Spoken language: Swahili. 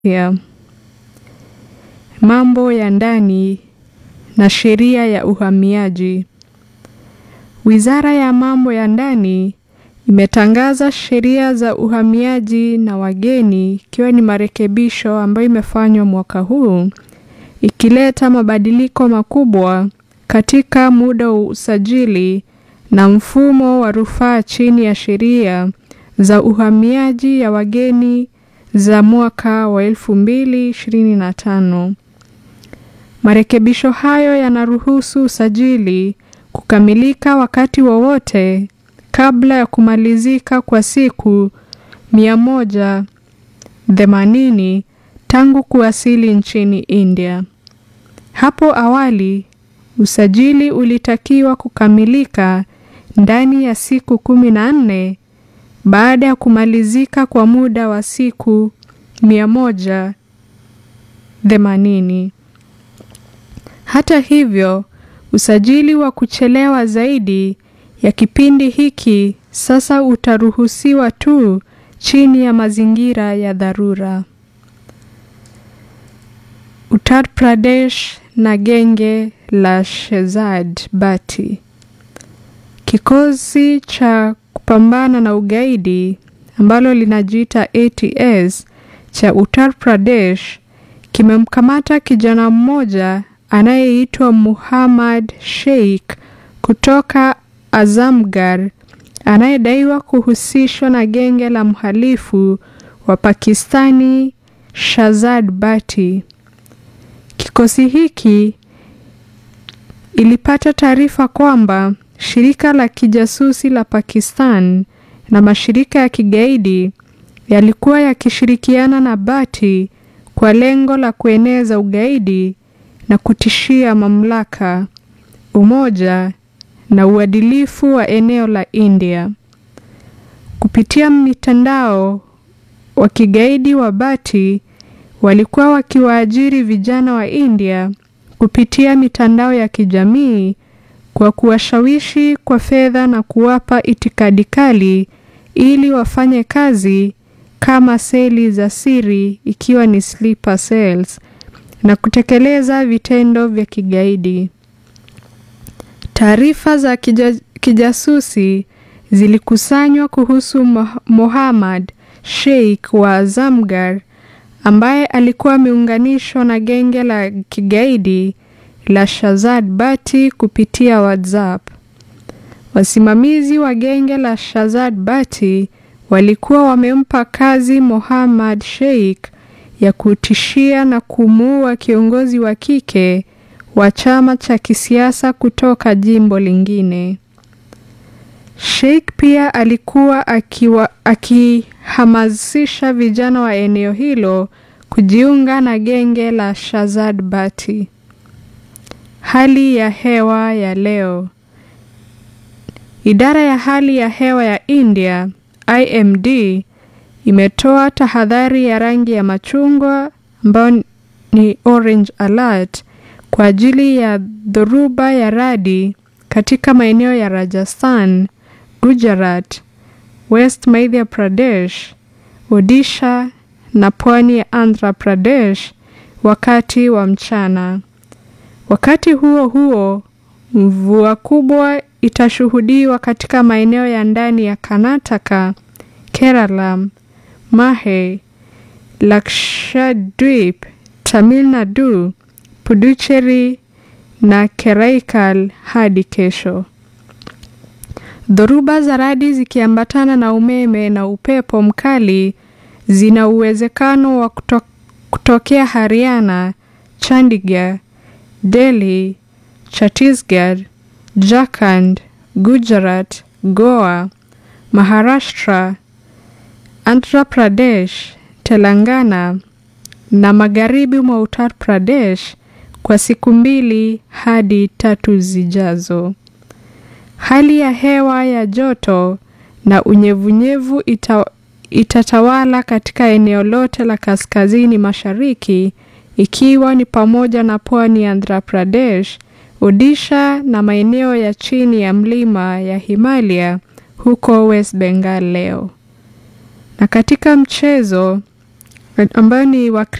ya mambo ya ndani na sheria ya uhamiaji. Wizara ya mambo ya ndani imetangaza sheria za uhamiaji na wageni ikiwa ni marekebisho ambayo imefanywa mwaka huu ikileta mabadiliko makubwa katika muda wa usajili na mfumo wa rufaa chini ya sheria za uhamiaji ya wageni za mwaka wa 2025. Marekebisho hayo yanaruhusu usajili kukamilika wakati wowote kabla ya kumalizika kwa siku 180 tangu kuwasili nchini India. Hapo awali, usajili ulitakiwa kukamilika ndani ya siku 14 baada ya kumalizika kwa muda wa siku 180. Hata hivyo, usajili wa kuchelewa zaidi ya kipindi hiki sasa utaruhusiwa tu chini ya mazingira ya dharura. Uttar Pradesh na genge la Shehzad Bhatti. Kikosi cha kupambana na ugaidi ambalo linajiita ATS cha Uttar Pradesh kimemkamata kijana mmoja anayeitwa Muhammad Sheikh kutoka Azamgarh anayedaiwa kuhusishwa na genge la mhalifu wa Pakistani Shehzad Bhatti. Kikosi hiki ilipata taarifa kwamba shirika la kijasusi la Pakistan na mashirika ya kigaidi yalikuwa yakishirikiana na Bhatti kwa lengo la kueneza ugaidi na kutishia mamlaka, umoja na uadilifu wa eneo la India. Kupitia mitandao wa kigaidi wa Bhatti walikuwa wakiwaajiri vijana wa India kupitia mitandao ya kijamii kwa kuwashawishi kwa fedha na kuwapa itikadi kali ili wafanye kazi kama seli za siri ikiwa ni sleeper cells na kutekeleza vitendo vya kigaidi. Taarifa za kija, kijasusi zilikusanywa kuhusu Mohammad Sheikh wa Azamgarh ambaye alikuwa ameunganishwa na genge la kigaidi la Shehzad Bhatti kupitia WhatsApp. Wasimamizi wa genge la Shehzad Bhatti walikuwa wamempa kazi Mohammad Sheikh ya kutishia na kumuua kiongozi wa kike wa chama cha kisiasa kutoka jimbo lingine. Sheikh pia alikuwa akiwa, akihamasisha vijana wa eneo hilo kujiunga na genge la Shehzad Bhatti. Hali ya hewa ya leo. Idara ya hali ya hewa ya India IMD imetoa tahadhari ya rangi ya machungwa ambayo ni orange alert kwa ajili ya dhoruba ya radi katika maeneo ya Rajasthan, Gujarat, West Madhya Pradesh, Odisha na pwani ya Andhra Pradesh wakati wa mchana. Wakati huo huo, mvua kubwa itashuhudiwa katika maeneo ya ndani ya Karnataka, Kerala, Mahe, Lakshadweep, Tamil Nadu, Puducherry na Karaikal hadi kesho. Dhoruba za radi zikiambatana na umeme na upepo mkali zina uwezekano wa kuto, kutokea Haryana, Chandigarh, Delhi, Chhattisgarh, Jharkhand, Gujarat, Goa, Maharashtra, Andhra Pradesh, Telangana na magharibi mwa Uttar Pradesh kwa siku mbili hadi tatu zijazo. Hali ya hewa ya joto na unyevunyevu ita, itatawala katika eneo lote la kaskazini mashariki ikiwa ni pamoja na pwani ya Andhra Pradesh, Odisha na maeneo ya chini ya mlima ya Himalaya huko West Bengal leo. Na katika mchezo ambayo ni